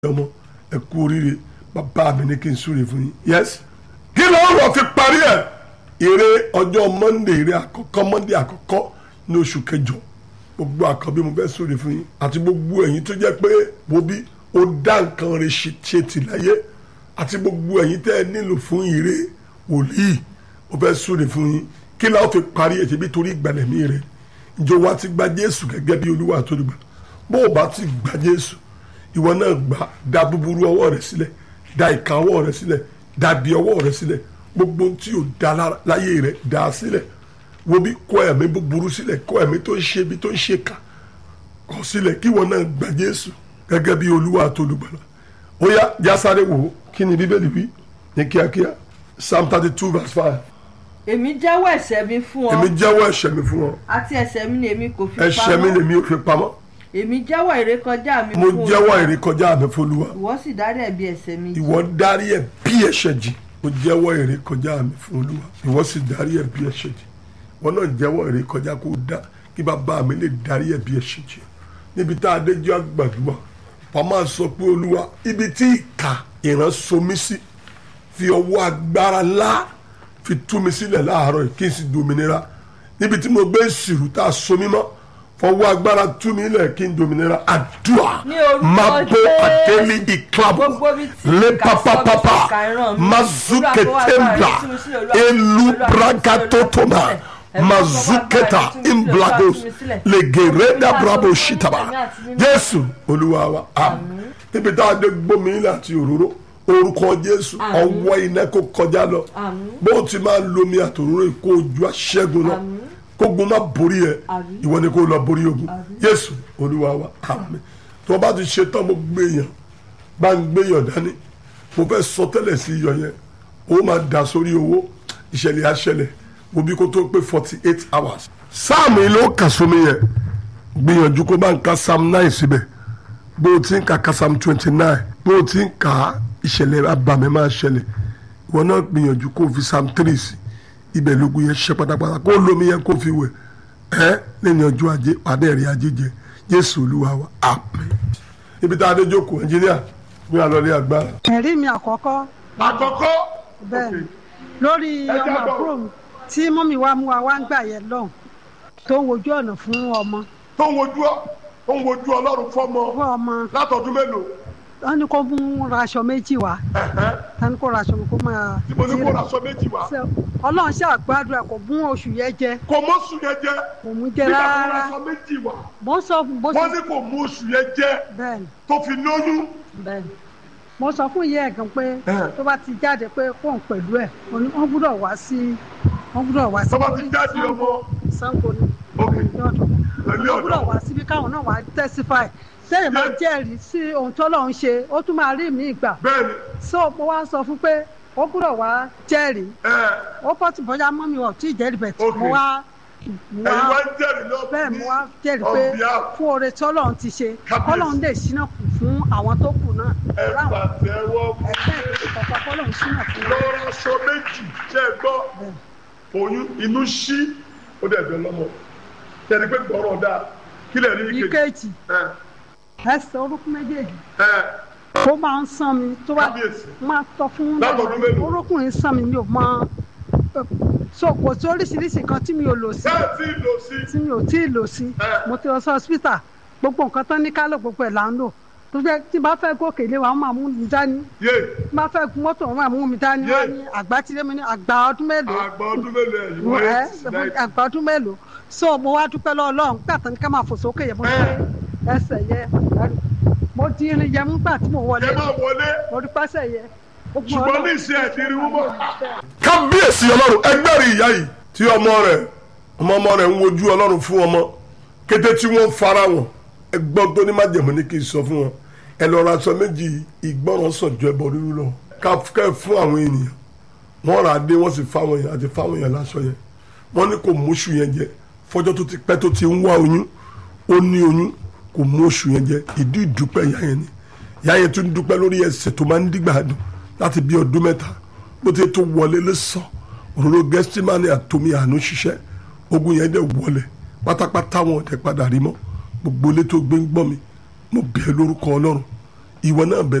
ọmọ ẹ kú oríire bàbá mi ní kí n súre fún yín yes kí ló ń rọ fi parí ẹ eré ọjọ́ monday eré àkọ́kọ́ monday àkọ́kọ́ ní oṣù kẹjọ gbogbo àkọ́bí mo fẹ́ súre fún yín àti gbogbo ẹ̀yin tó jẹ́ pé wo bí ó dá nǹkan rẹ̀ ṣe tì láyé àti gbogbo ẹ̀yin tẹ́ ẹ nílò fún ire wòlíì mo fẹ́ súre fún yín kí ló fi parí ẹ̀ ṣebí torí ìgbàlẹ̀mí rẹ̀ ìjọ wa ti gba jésù gẹ́gẹ́ bí olúwa àtolùgbà bó o bá ti gba jésù ìwọ náà gbà dá búburú ọwọ́ rẹ sílẹ̀ dá ìka ọwọ́ rẹ sílẹ̀ dá bí ọwọ́ rẹ sílẹ̀ gbogbo ohun tí o dá láyé rẹ dá sílẹ̀ wo bí kọ ẹ̀mí búburú sílẹ̀ kọ ẹ̀mí tó ń ṣe bí tó ń ṣe kà kọ sílẹ̀ kí ìwọ náà gbà jésù gẹ́gẹ́ bí olúwa àtolùgbàlà ó yá jásáré wò ó kí ni bíbélì wí ní kíákíá psalm thirty two verse five èmi jẹ́wọ́ ẹ̀ṣẹ̀ mi fún ọ èmi jẹ́wọ́ ẹ̀ṣẹ̀ mi fún ọ àti ẹ̀ṣẹ̀ mi ni èmi kò fi ẹ̀ṣẹ̀ mi lèmi ò fi pamọ́ èmi jẹ́wọ́ ìrékọjá mi mo fún jẹ́wọ́ Olúwa. ìrékọjá mi fún olúwa ìwọ sì dárí ẹ̀bi ẹ̀ṣẹ̀ mi jì. ìwọ dárí ẹ̀ bí ẹ̀ṣẹ̀ jì mo jẹ́wọ́ ìrékọjá mi fún olúwa ìwọ sì dárí ẹ̀ bí ẹ̀ṣẹ̀ jì wọn náà jẹ́wọ́ ìrékọjá kó dá kí bàbá mi lè dárí ẹ̀ bí ẹ̀ṣẹ̀ jì níbi tá a dé jẹ́ àgbàdua wọ́n máa sọ pé olúwa ibi tí ìka ìran somi sí fi ọwọ́ agbára ńlá fi tú mi sílẹ̀ láàárọ̀ yìí kí n sì dominira níbi tí mo gbé ìsìrù tá a so mí mọ́ fọwọ́ agbára tú mi lẹ̀ kí n dominira àdúrà Ní orúkọ máa bó Jésù. àtẹ́lí ìklàbọ̀ Gbogbo ibi tí lé ìka sọ mi papapapa sí ìka ìran mi. mazuke Olúwa, tembla Olúwa, tú mi sílẹ̀, Olúwa, elu Olúwa, tú mi sílẹ̀, bragatotoma Olúwa, tú mi sílẹ̀. mazuketa Olúwa, tú mi sílẹ̀, imblagos Olúwa, tú mi sílẹ̀. legereda Olúwa, brabo tú mi shitaba sílẹ̀, àti nínú- jésù olúwa wa àmín níbi tá a dé gbómi ilẹ̀ àti òróró orúkọ jésù Àmín. ọwọ́ iná kó kọjá lọ Àmín. bó o ti máa lomi àtòróró yìí kó o ju aṣẹ́gun lọ Àmín. kógun má borí ẹ Àmín. ìwọ ni kó lọ borí ogun Àmín. jésù olúwa wa àmín tó o bá ti ṣe tán mo gbé yàn bá ń gbé yàn dání mo fẹ́ sọ tẹ́lẹ̀ sí iyọ̀ yẹn ó máa dà sórí owó ìṣẹ̀lẹ̀ àṣẹlẹ̀ mo bí kó tó pé forty eight hours sáàmù ló kà sómi yẹn gbìyànjú kó bá ń ka psalm nine síbẹ̀ bó o ti ń ka ka psalm twenty nine bó o ti ń ka ìṣẹ̀lẹ̀ abàmì máa ṣẹlẹ̀ ìwọ náà gbìyànjú kó o fi psalm three sí ibẹ̀ lógun yẹn ṣe pátápátá kó o lómi yẹn kó o fi wẹ̀ ẹ́ lẹ́ni ọjọ́ ajé pàdé ẹ̀rí ajé jẹ jésù olúwa wa àmín ibi tá a dé jókòó ẹnjíníà bí a lọ lé agbára. ẹ̀rí mi àkọ́kọ́ àkọ́kọ́ bẹ́ẹ̀ ni lórí Ẹ ọmọ jábọ̀. àbúrò mi tí mọ́mí wa mú wa wá ń gbà yẹn lọ́hùn tó ń wojú ọ̀nà fún ọmọ tó ń wojú ọ tó ń wojú ọlọ́run fọ́mọ fún ọmọ látọdún mélòó wọ́n ní kó mú ra aṣọ méjì wá wọ́n ní kó ra aṣọ kó máa tí mo ní kó ra aṣọ méjì wá Ṣé ọlọ́run ṣe àgbàdua kò mú oṣù yẹn jẹ kò mọ́sù yẹn jẹ kò mú jẹ nígbà tó ra rárá aṣọ méjì wá mo sọ fún bó wọ́n ṣe ní kò mú oṣù yẹn jẹ bẹ́ẹ̀ ni tó fi lóyún bẹ́ẹ̀ ni mo sọ fún ìyá ẹ̀ gan pé Ẹ̀. tó bá ti jáde pé kóun pẹ̀lú ẹ̀ mo ní wọ́n gbúdọ̀ wá sí wọ́n gbúdọ̀ wá sí tó bá ti jáde ọmọ sango ni ok ní ọ̀dọ̀ pẹ̀lú wọ́n gbúdọ̀ ọ̀dọ́ wá síbi káwọn náà wá testify sẹ́yìn máa Yes. jẹ́rìí sí ohun tó lọ́n ṣe ó tún máa rí mi ìgbà bẹ́ẹ̀ ni so mo wá sọ fún pé ó gbúdọ̀ wá jẹ́rìí ẹ̀ ó pọ̀ tí bọ́jà mọ́ mi ò tí ì jẹ́rìí bẹ̀ tí Okay. mo wá mo ẹ̀yin wá wá ń jẹ́rìí lọ bẹ́ẹ̀ mo wá jẹ́rìí on pé behalf fún oore tí ọlọ́run ti ṣe Kábíyèsí. ọlọ́run lè ṣínà kù fún àwọn tó kù náà ẹ̀ ráwọn pàtẹ́wọ́ ẹgbẹ́ ìpèsè kọ̀ọ̀kan ọlọ́run ṣínà fún wọn. lọ́rọ̀ aṣọ méjì ṣe é gbọ́ oyún inú ṣí ó dẹ̀ bẹ̀ lọ́mọ tẹ̀lé pé gbọ́rọ̀ dáa kí lè rí ike ìkejì ẹ̀ ẹsẹ̀ orúkún méjèèjì ẹ̀ ó máa ń sàn mí tó bá kábíyèsí máa tọ́ fún Látọdún mélòó? orúkún yìí sàn mí mi ò mọ so kò sí oríṣiríṣi kan tí mi ò lò sí bẹ́ẹ̀ tí ì lò sí tí mi ò tí ì lò sí Ẹ. mo ti lọ sí hospital gbogbo nǹkan tán ní kálọ̀ gbogbo ẹ̀ là ń lò tó jẹ́ tí bá fẹ́ gòkè lé wa wọ́n máa mú mi dání yé tí bá fẹ́ gun mọ́tò wọ́n máa mú mi dání Yé. wọ́n ní àgbà tí lé mi ní àgbà ọdún mélòó àgbà ọdún mélòó ẹ̀ yìí Mo- wọ́n ẹ, yé sí náà àgbà ọdún mélòó so mo wá dúpẹ́ lọ́wọ́ Ọlọ́run gbà tán ní ká máa fò sókè yẹ mo Ẹ. dúpẹ́ ẹsẹ̀ yẹ mo di irin yẹ mú gbà tí mo wọlé ẹ máa wọlé mo dúpẹ́ ẹsẹ̀ yẹ Ogun ṣùgbọ́n Ọlọ́run. ní ìṣe ẹ̀dínrín wúmọ́. kábíyèsí ọlọ́run ẹgbẹ́ rí ìyá yìí tí ọmọ rẹ̀ ọmọ ọmọ rẹ̀ ń wojú ọlọ́run fún ọmọ kété tí wọ́n fara wọn ẹgbọ́n tó ní májèmọ́ ní kí n sọ fún wọn ẹ lọ ra aṣọ méjì ìgbọràn sàn ju ẹbọ rírú lọ káfíkẹ́ fún àwọn ènìyàn wọ́n rà á dé wọ́n sì fáwọn èèyàn àti fáwọn èèyàn láṣọ yẹn wọ́n ní kò mú oṣù yẹn jẹ fọjọ́ tó ti pẹ́ tó ti ń wá oyún ó ní oyún kò mú oṣù yẹn jẹ ìdí ìdúpẹ́ ìyá yẹn ni ìyá yẹn tún dúpẹ́ lórí ẹsẹ̀ tó máa ń dìgbà dùn láti bí ọdún mẹ́ta bó ti tó wọlé lẹ́sàn òróró gẹ́sítímánì àtomi àánú ṣiṣẹ́ ogun yẹn dẹ̀ wọlé pátápátá wọn ò dẹ̀ padà rí mọ́ gbogbo ilé tó gbé ń gbọ́ mi mo bẹ̀ ẹ́ lórúkọ ọlọ́run ìwọ náà bẹ̀rẹ̀